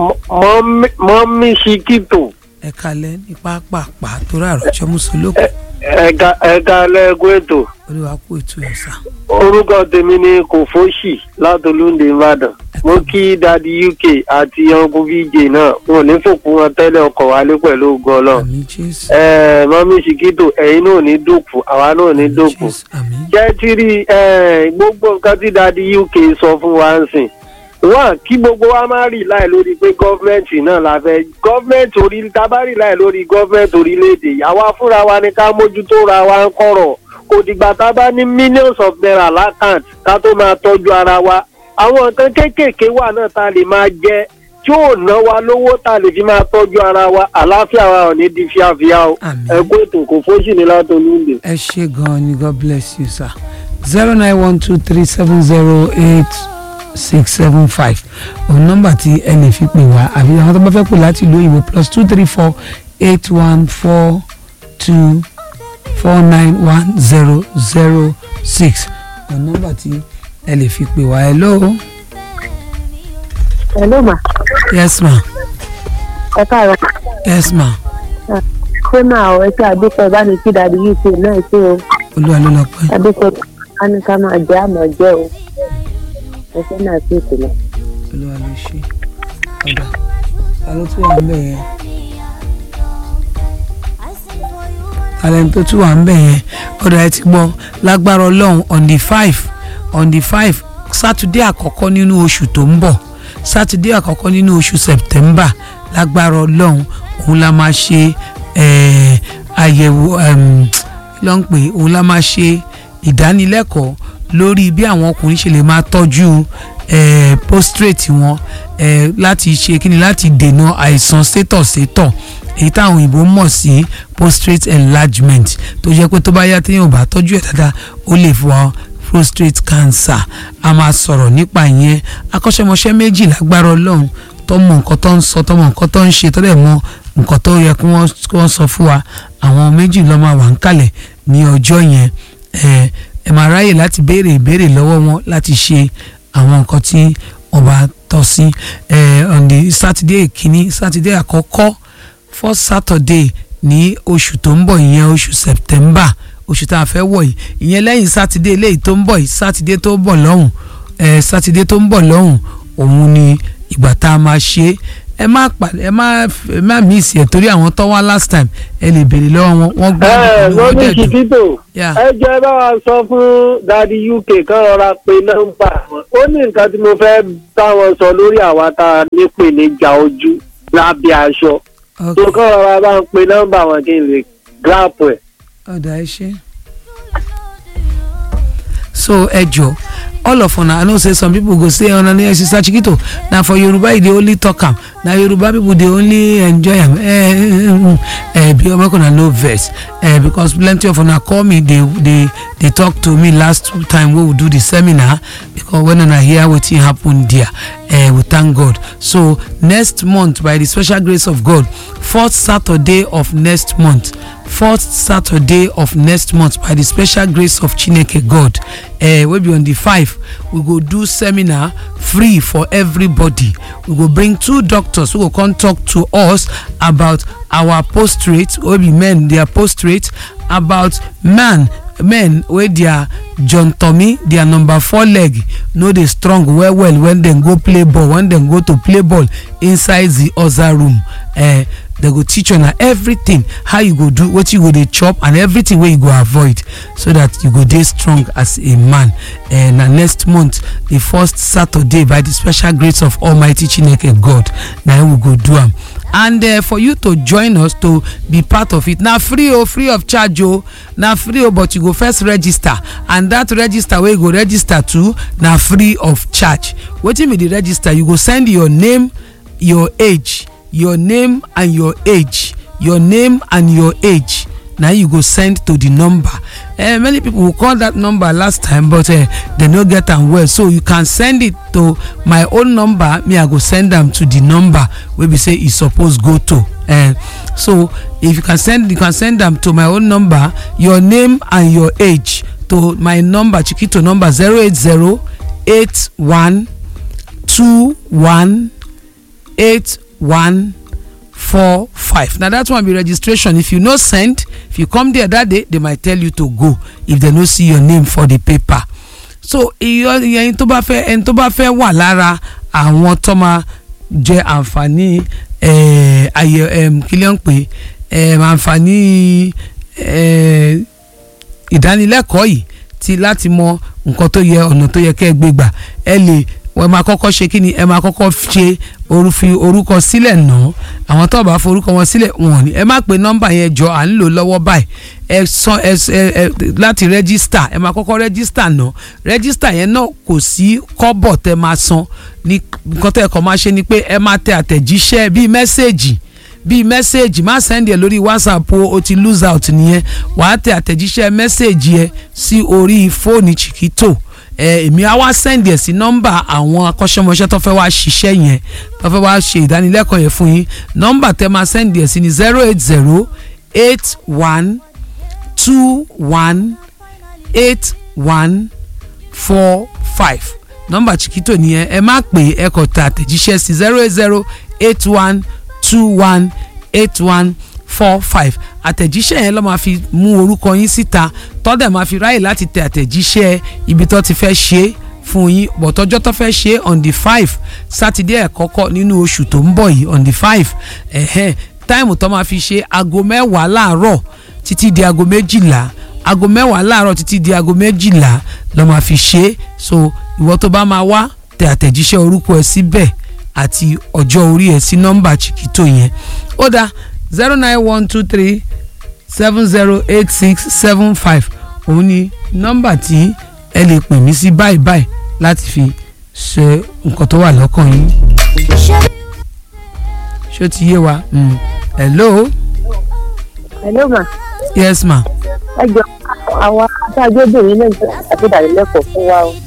mọ mọ mi ṣìkìtò ẹ kalẹ̀ ní pápá tó rà àròjọ mùsùlùkù. ẹ̀ka ẹ̀ka lẹ́gùn ètò olúwa kú ètò ẹ̀ sà. orúkọ tèmi ni kòfóṣì látolúndé ìbàdàn mo kí dadi uk àti uncle vj náà wọn ò ní fòkú wọn tẹ́lẹ̀ ọkọ̀ wálé pẹ̀lú ògo ọlọ́run àmì jésù. ẹ̀ẹ́ mọ́mí ṣìkìtò ẹ̀yin náà ò ní dòkú àwa náà ò ní dòkú jésù àmì. jẹ́ tí rí ẹ̀ẹ́ gbogbo nǹkan tí dadi uk sọ fún wa ń sìn wọ́n kí gbogbo wa máa rí láì lórí pé gọ́fìmẹ̀ntì náà la fẹ́ gọ́fìmẹ̀ntì orí tá a bá rí láì lórí gọ́fìmẹ̀ntì orílẹ̀-èdè yìí àwa fúnra wa ni ká mójútó ra wa ń kọ̀rọ̀ kò dìgbà tá a bá ní millions of naira lákànt ká tó máa tọ́jú ara wa àwọn nǹkan kéékèèké wà náà tá a lè máa jẹ tí ò ná wa lówó tá a lè fi máa tọ́jú ara wa àlàáfíà wa ò ní di fíafíà o Àmín. ẹ kó ètò kò fóṣì ní látọlúndé. ẹ ṣe gan-an ni god bless you sir zero nine one two three seven zero eight six seven five òun nọ́mbà tí ẹ lè fi pè wá àbí àwọn tó bá fẹ́ pè láti ìlú òyìnbó plus two three four eight one four two four nine one zero zero six òun nọ́mbà tí ẹ lè fi pè wá hello Hello ma, yes ma ẹ káàárọ̀. yes ma Ṣé máa ọ ẹṣẹ́ àdúpẹ́ bá ní kí dàdí UK náà ṣe o? olúwa ló lọ pẹ́ Àdúpẹ́ bá ní ká máa jẹ́ àmọ́ jẹ́ o. Ẹṣẹ́ náà sì ìpìlẹ̀. olúwa ló ṣe ọ̀dà ta ló tún wà ń bẹ̀ yẹn talent tó tún wà ń bẹ̀ yẹn ọ̀dà ẹ ti gbọ́ lágbára ọlọ́run on the five on the five sátidé àkọ́kọ́ nínú oṣù tó ń bọ̀ sátidé àkọ́kọ́ nínú oṣù september lágbára ọlọ́run òun la máa ṣe eh, àyẹ̀wò em, kí ló ń pè é? òun la máa ṣe ìdánilẹ́kọ̀ọ́ lórí bí àwọn ọkùnrin ṣe lè máa tọ́jú eh, prostrate wọn eh, láti ṣe kíni láti dènà àìsàn sétọ̀sétọ̀ èyí táwọn òyìnbó mọ̀ sí prostate enlargement tó jẹ́ pé tó bá yá téèyàn ò bá tọ́jú ẹ̀ dáadáa ó lè fọ prostate cancer a máa sọ̀rọ̀ nípa ìyẹn akọ́ṣẹ́mọṣẹ́ méjì lágbára ọlọ́run tó mọ nǹkan tó ń sọ tó mọ nǹkan tó ń ṣe tó dẹ̀ mọ nǹkan tó yẹ kí wọ́n kí wọ́n sọ fún wa àwọn méjì ló máa wà ń kalẹ̀ ní ọjọ́ yẹn ẹ ẹ máa ráyè láti béèrè ìbéèrè lọ́wọ́ wọn láti ṣe àwọn nǹkan tí wọ́n bá tọ́ sí ẹ on the saturday kìíní saturday àkọ́kọ́ first saturday ní oṣù tó ń bọ̀ ìyẹn oṣù september oṣù tá a fẹ́ wọ̀ yìí ìyẹn lẹ́yìn sátidé eléyìí tó ń bọ̀ yìí sátidé tó ń bọ̀ lọ́hùn ẹ sátidé tó ń bọ̀ lọ́hùn òun ni ìgbà tá a máa ṣe é ẹ má pa ẹ má ẹ má miss ẹ torí àwọn tó wá last time ẹ lè béèrè lọ́wọ́ wọn wọ́n gbọ́ ẹ ìlú wọn mọ́mí dẹ̀ dùn. ṣìkìtò Yeah. ẹ jẹ́ bá wa sọ fún dadi uk kan rọra pé nọ́mbà wọn ó ní nǹkan tí mo fẹ́ bá wọn sọ lórí àwa tá a nípèníjà ojú lábẹ́ aṣọ Ok, tó kàn rọra bá ń pe nọ́mbà wọn kí n lè gíráàpù ẹ̀. ọ̀dà ẹ ṣe. so ẹ jọ all of una i know say some people go say una ní sister chikito na for yoruba you dey only talk am na yoruba people dey only enjoy am eh, eh, be make una no vex eh, because plenty of una call me dey dey dey talk to me last time wey we do the seminar because when una hear wetin happen there eh, we thank god so next month by the special grace of god fourth saturday of next month fourth saturday of next month by the special grace of chineke god uh, wey be on the five we go do seminar free for everybody we go bring two doctors wey go come talk to us about our postrate wey be men their postrate about man men wey their john tommy their number four leg no dey strong well well when dem go play ball when dem go to play ball inside the other room uh, dem go teach una everything how you go do wetin you go dey chop and everything wey you go avoid so that you go dey strong as a man uh, na next month the first saturday by the special grace of almighty chineke god na im we go do am and uh, for you to join us to be part of it na free o free of charge o na free o but you go first register and that register wey you go register to na free of charge wetin be the register you go send your name your age your name and your age your name and your age na you go send to the number uh, many people will call that number last time but uh, they no get am well so you can send it to my own number me i go send am to the number wey be say e suppose go to uh, so if you can send you can send am to my own number your name and your age to my number chikito number zero eight zero eight one two one eight one four five na that one be registration if you no send if you come there that day they might tell you to go if they no see your name for the paper so ẹni tó bá fẹ́ ẹni tó bá fẹ́ wà lára àwọn tó máa jẹ àǹfààní ayẹ kílẹ̀ ń pè àǹfààní ìdánilẹ́kọ̀ọ́ yìí ti láti mọ nǹkan tó yẹ ọ̀nà tó yẹ kẹ́ ẹ gbé gbà ẹ lè ẹ máa kọ́kọ́ ṣe kí ni ẹ máa kọ́kọ́ ṣe fi orúkọ sílẹ̀ náà àwọn tó bá forúkọ wọn sílẹ̀ wọn ni ẹ má pe nọ́mbà yẹn jọ à ń lò lọ́wọ́ báyìí ẹ san ẹ ẹ láti rẹ́gísítà ẹ máa kọ́kọ́ rẹ́gísítà náà rẹ́gísítà yẹn náà kò sí kọ́bọ̀ tẹ máa san ní nǹkan tẹ́ ẹ kọ́ máa ṣe ni pé ẹ máa tẹ àtẹ̀jíṣẹ́ bíi mẹ́sẹ̀gì bíi mẹ́sẹ̀gì má sẹ́ndì ẹ̀ lórí whatsapp o o ti lose out nìyẹn wàá tẹ àtẹ̀jíṣẹ́ mẹ́sẹ̀gì ẹ sí orí fóònù chiquito èmi á wá sẹ́ndì ẹ̀ sí nọ́mbà àwọn akọ́ṣẹ́mọṣẹ́ tó fẹ́ wá ṣiṣẹ́ yẹn tó fẹ́ wá ṣe ìdánilẹ́kọ̀ọ́ yẹn fún yín nọ́mbà tẹ́ máa sẹ́ndì ẹ̀ sí ni zero eight zero eight one two one eight one four five nọ́mbà chiquito nìyẹn ẹ má pè ẹ kọ tẹ àtẹ̀jíṣẹ́ sí zero eight zero eight one two one eight one four five àtẹ̀jíṣẹ́ yẹn ló máa fi mú orúkọ yín síta tọ́dẹ̀ máa fi ráyè láti tẹ àtẹ̀jíṣẹ́ ibi tó ti fẹ́ ṣe é fún yín bọ̀tọ́jọ́ tó fẹ́ ṣe é on the five sátidé ẹ̀ kọ́kọ́ nínú oṣù tó ń bọ̀ yìí on the five ẹ̀hẹ́n táìmù tó máa fi ṣe aago mẹ́wàá láàárọ̀ títí di aago méjìlá aago mẹ́wàá láàárọ̀ títí di aago méjìlá ló máa fi ṣe é so ìwọ tó bá máa wá tẹ àtẹ̀jíṣẹ́ orúkọ ẹ síbẹ̀ àti ọjọ́ orí ẹ sí nọ́mbà chiquito yẹn ó dáa zero nine one two three seven zero eight six seven five òun ni nọ́mbà tí ẹ lè pè mí sí báyìí báyìí láti fi ṣe nǹkan tó wà lọ́kàn yín. ṣó ti yé wa mm. hello. hello ma. yes ma. ẹ jọ àwọn adájọ́bìnrin náà ṣe àtúndàlélẹ́kọ̀ọ́ fún wa o.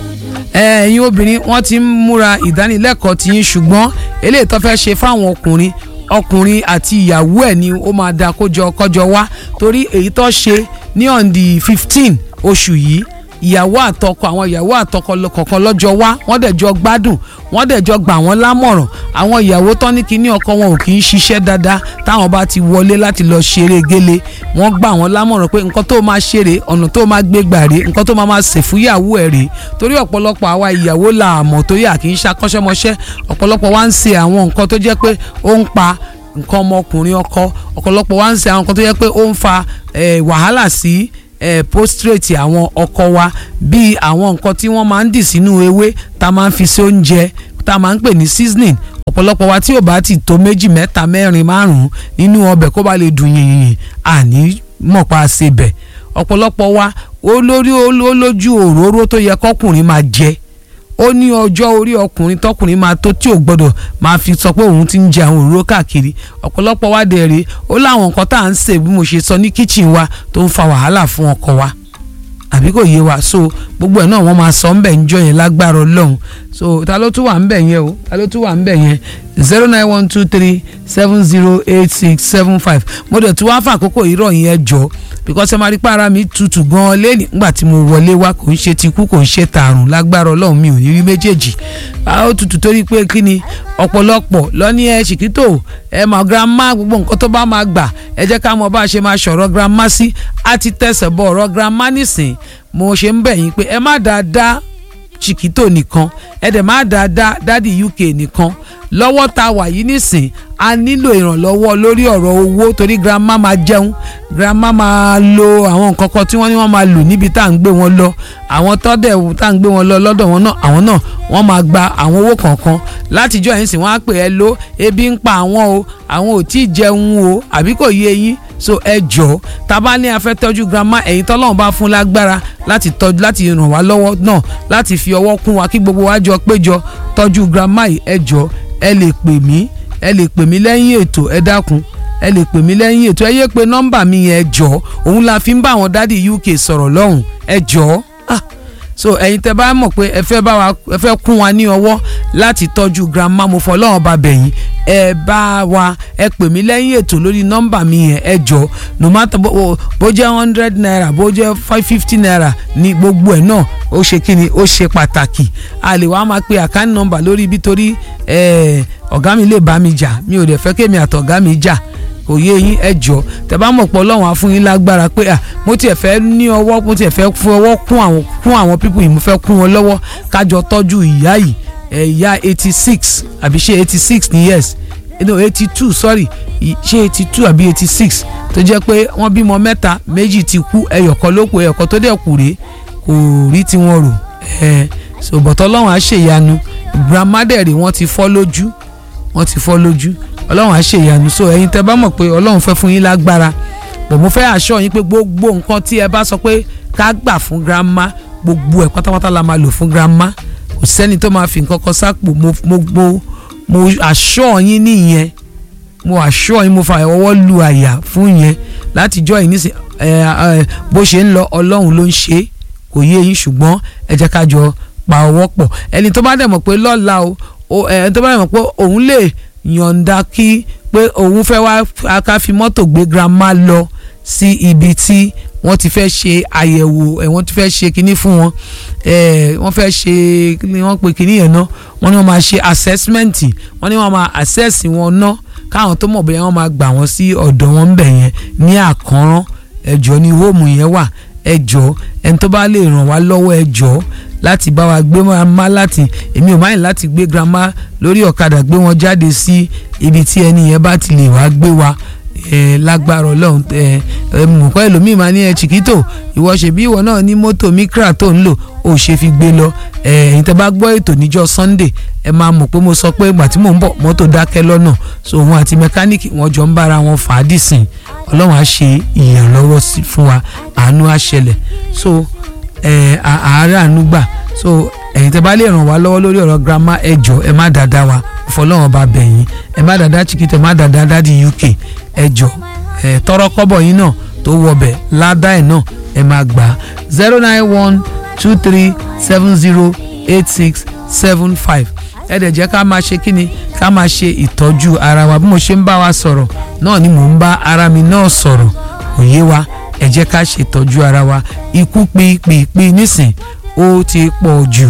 ẹ̀yin obìnrin wọ́n ti ń múra ìdánilẹ́kọ̀ọ́ tí yín ṣùgbọ́n eléyìí tó fẹ́ ṣe fáwọn ọkùnrin ọkùnrin àti ìyàwó ẹ̀ ni ó máa da kójọ kọjọ wá torí èyí tó ṣe ní on the fifteen oṣù yìí ìyàwó àtọkọ àwọn ìyàwó àtọkọ kọ̀ọ̀kan lọ́jọ́ wá wọ́n dẹ̀ jọ gbádùn wọ́n dẹ̀ jọ gbà wọ́n lámọ̀ràn àwọn ìyàwó tán ní kíní ọkọ wọn ò kì í ṣiṣẹ́ dáadáa táwọn bá ti wọlé láti lọ ṣeré gélé wọ́n gbà wọ́n lámọ̀ràn pé nǹkan tó máa ṣeré ọ̀nà tó máa gbé gbà rè nǹkan tó máa máa ṣe fún ìyàwó ẹ̀ rè torí ọ̀pọ̀lọpọ̀ àwa ìyàwó la àmọ̀ tó yà kì í ṣakọ́ṣẹ́mọṣẹ́ ọ̀pọ̀lọpọ̀ wá ń ṣe àwọn nǹkan tó jẹ́ pé ó ń pa nǹkan ọmọkùnrin ọkọ ọ̀pọ̀lọpọ̀ wá ń ṣe àwọn nǹkan tó yẹ pé ó ń fa wàhálà sí postrate àwọn ọkọ wa bíi àwọn nǹkan tí wọ́n máa ń dì sínú ewé tá a máa ń fi sí oúnjẹ tá a máa ń pè ní seasoning ọ̀pọ̀lọpọ̀ wa tí ò bá ti tó méjì mẹ́ta mẹ́rin márùn-ún nínú ọbẹ̀ kó bá lè dùn yìnyín àní mọ̀pá ṣe bẹ̀ ọ̀pọ̀lọpọ̀ wa olórí olójú òróró tó yẹ kọkùnrin máa jẹ ó ní ọjọ́ orí ọkùnrin tọkùnrin máa tó tí ò gbọ́dọ̀ máa fi sọ pé òun ti ń jẹ àwọn òróró káàkiri ọ̀pọ̀lọpọ̀ wa dẹ̀ rèé ó láwọn nǹkan tá à ń sè bí mo ṣe sọ ní kíchìn wa tó ń fa wàhálà fún ọkọ wa àbí kò yé wa so gbogbo ẹ̀ náà wọ́n máa sọ ńbẹ̀ ńjọ́ yẹn lágbára ọlọ́run so ta ló tún wà ńbẹ̀ yẹn o ta ló tún wà ńbẹ̀ yẹn zero nine one two three seven zero eight six seven five mo dẹ̀ tún wá fún àkókò ìrọ̀ yẹn jọ because ẹ máa rí pé ara mi tutù gan-an lẹ́nìí nígbà tí mo wọlé wá kò ń ṣe ti kú kò ń ṣe tààrùn lágbára ọlọ́run mi ò ní rí méjèèjì a ó tutù torí pé kí ni ọ̀pọ̀lọpọ̀ lọ́ní ẹ ṣìkítò ẹ mọ̀ grandma gbogbo nǹkan tó bá máa gbà ẹ jẹ́ ká mọ̀ bá a ṣe máa ṣọ̀rọ̀ grandma sí a ti tẹ̀sẹ̀ bọ̀ ọ̀rọ̀ grandma nísìn mo ṣe ń bẹ̀ yín pé ẹ má dáadáa chiquito nìkan ẹ dẹ̀ má dáadáa dádì uk nìkan lọ́wọ́ tá a wà yìí nísìn a nílò ìrànlọ́wọ́ lórí ọ̀rọ̀ owó torí grandma máa jẹun grandma máa lo àwọn nǹkan kan tí wọ́n ní wọ́n máa lò níbi tá à ń gbé wọn lọ àwọn tọ́dẹ̀ tá à ń gbé wọn lọ lọ́dọ̀ wọn náà àwọn náà wọ́n máa gba àwọn owó kọ̀ọ̀kan látijọ́ yìí sì wọ́n á pè ẹ́ ló ebi ń pa àwọn o àwọn ò tí ì jẹun o àbí kò yé yín so ẹ jọ tá a bá ní a fẹ́ tọ́jú grandma ẹ̀yin tọ́lọ́run bá fún lágbára láti tọ́jú láti ràn wá lọ́wọ́ náà láti fi ọwọ́ kún wa kí gbogbo wa jọ péjọ tọ́jú grandma yìí ẹ jọ ẹ lè pè mí ẹ lè pè mí lẹ́yìn ètò ẹ dákun ẹ lè pè mí lẹ́yìn ètò ẹ yé pé nọ́mbà mi yẹn ẹ jọ òun la fi ń bá àwọn dádì uk sọ̀rọ̀ lọ́hùn ẹ jọ ah so ẹ̀yin tẹ́ bá mọ̀ pé ẹ fẹ́ bá wa ẹ fẹ́ kún wa ní ọwọ́ láti tọ́jú grandma mo fọ́ lọ́wọ́ bá bẹ̀yìn ẹ bá wa ẹ pè mí lẹ́yìn ètò lórí nọ́mbà mi yẹn ẹ jọ no matter bó bó jẹ́ hundred naira bó jẹ́ five fifty naira ní gbogbo ẹ̀ náà ó ṣe kí ni ó ṣe pàtàkì a lè wá máa pe àkáǹtì nọ́mbà lórí ibi torí ọ̀gá mi lè bá mi jà mi ò dẹ̀ fẹ́ kémi àtọ̀gá mi jà kò yé yín ẹ jọ tẹ bá mọ̀ pé ọlọ́run á fún yín lágbára pé à mo tiẹ̀ fẹ́ ní ọwọ́ mo tiẹ̀ fẹ́ fún ọwọ́ kún àwọn kún àwọn pípù yìí mo fẹ́ kún wọn lọ́wọ́ kájọ tọ́jú ìyá yìí ẹ̀ ìyá eighty six àbí ṣé eighty six ní years no eighty two sorry i- ṣé eighty two àbí eighty six tó jẹ́ pé wọ́n bímọ mẹ́ta méjì ti kú ẹyọ̀kan ló kù ẹyọ̀kan tó dẹ̀ kù rèé kò rí tiwọn rò ẹ̀ so bọ̀tọ̀ ọlọ́run á ṣèyanu grandmother rẹ̀ wọ́n ti fọ́ lójú wọ́n ti fọ́ lójú ọlọ́run á ṣèyanu so ẹ̀yin tẹ́ bá mọ̀ pé ọlọ́run fẹ́ fún yín lágbára bọ̀ mo fẹ́ àṣọ yín pé gbogbo nǹkan tí ẹ bá sọ pé ká gbà fún grandma gbogbo ẹ̀ pátápátá la máa lò fún grandma kò sẹ́ni tó máa fi nǹkan kan sápò mo mo mo mo àṣọ yín nìyẹn mo àṣọ yín mo fa ọwọ́ lu àyà fún yẹn látijọ́ yìí nísìn ẹ ẹ bó ṣe ń lọ ọlọ́run ló ń ṣe é kò yé yín ṣùgbọ́n ẹ jẹ́ ká jọ pa ọwọ́ pọ̀ ẹni tó bá dẹ̀ mọ̀ pé lọ́la o o ẹ tó bá dẹ̀ mọ̀ pé òun lè yọ̀ǹda kí pé òun fẹ́ wá ká fi mọ́tò gbé grandma lọ sí ibi tí wọ́n ti fẹ́ ṣe àyẹ̀wò ẹ̀ wọ́n ti fẹ́ ṣe kinní fún wọn ẹ̀ wọ́n fẹ́ ṣe kí ni wọ́n pe kinní yẹn náà wọ́n ní wọ́n máa ṣe assessment wọ́n ní wọ́n máa assess wọn ná káwọn tó mọ̀ bóyá wọ́n máa gbà wọ́n sí ọ̀dọ̀ wọn ńbẹ̀ yẹn ní àkànrán ẹjọ́ ní hóòmù yẹn wà ẹjọ́ ẹni tó bá lè ràn wá lọ́wọ́ ẹjọ́ láti bá wa gbé grandma láti èmi ò máyìn láti gbé grandma lórí ọ̀kadà gbé wọn jáde sí ibi tí ẹni yẹn bá ti lè wá gbé wa ẹ lágbára Ọlọ́run ẹ ẹ mọ̀kọ́ ẹlòmíì máa ní ẹ chiquito ìwọ ṣèbí ìwọ náà ní mọ́tò micra tó ń lò ó ṣe fi gbé lọ ẹ ẹ̀yin tẹ́ bá gbọ́ ètò níjọ́ Sunday ẹ máa mọ̀ pé mo sọ pé ìgbà tí mò ń bọ̀ mọ́tò dákẹ́ lọ́nà so òun àti mẹkáníìkì wọn jọ ń bára wọn fà á dìsìn Ọlọ́run á ṣe ìyànlọ́wọ́ sí fún wa àánú á ṣẹlẹ̀ so ẹ àárẹ̀ àánú gbà so ẹ̀yin tẹ́ bá lè ràn wá lọ́wọ́ lórí ọ̀rọ̀ grandma ẹ jọ̀ọ́ ẹ má dáadáa wa fọlọ́wọ́n bá bẹ̀yìn ẹ má dáadáa chiquito ẹ má dáadáa dáàdi UK ẹ jọ̀ọ́ ẹ tọrọ kọ́bọ̀ yín náà tó wọbẹ̀ ládà ẹ̀ náà ẹ máa gbà á zero nine one two three seven zero eight six seven five ẹ dẹ̀ jẹ́ ká máa ṣe kíni ká máa ṣe ìtọ́jú ara wa bí mo ṣe ń bá wa sọ̀rọ̀ náà ni mò ń bá ara mi náà sọ̀rọ̀ òye wa ẹ jẹ́ ká ṣe ìtọ́jú ara wa ikú pípípí nísìn ó ti pọ̀ jù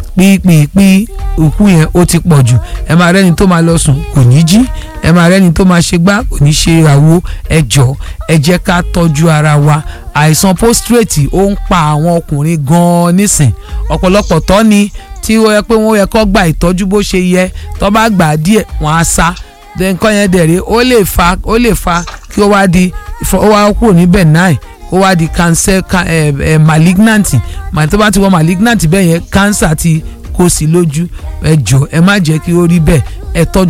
pípípí òkú yẹn ó ti pọ̀ jù ẹ máa rẹ́ni tó máa lọ sùn kò ní jí ẹ máa rẹ́ni tó máa ṣe gbá kò ní ṣe àwo ẹ jọ̀ọ́ ẹ jẹ́ ká tọ́jú ara wa àìsàn postrate ó ń pa àwọn ọkùnrin gan-an nísìn ọ̀pọ̀lọpọ̀ tọ́ ni tí ó yẹ pé wọ́n yẹ kó gba ìtọ́jú bó ṣe yẹ tó bá gbà á díẹ̀ wọ́n á sá nǹkan yẹn dẹ̀rẹ̀ ó lè fa ó lè fa kí ó wá di ó wá kúrò ní benign ó wá di cancer ca, eh, eh, malignant màá tó bá ti wọ malignant bẹ́ẹ̀ yẹn cancer ti kó sí lójú ẹ jọ̀ọ́ ẹ má jẹ́ kí ó rí bẹ́ẹ̀ ẹ tọ́jú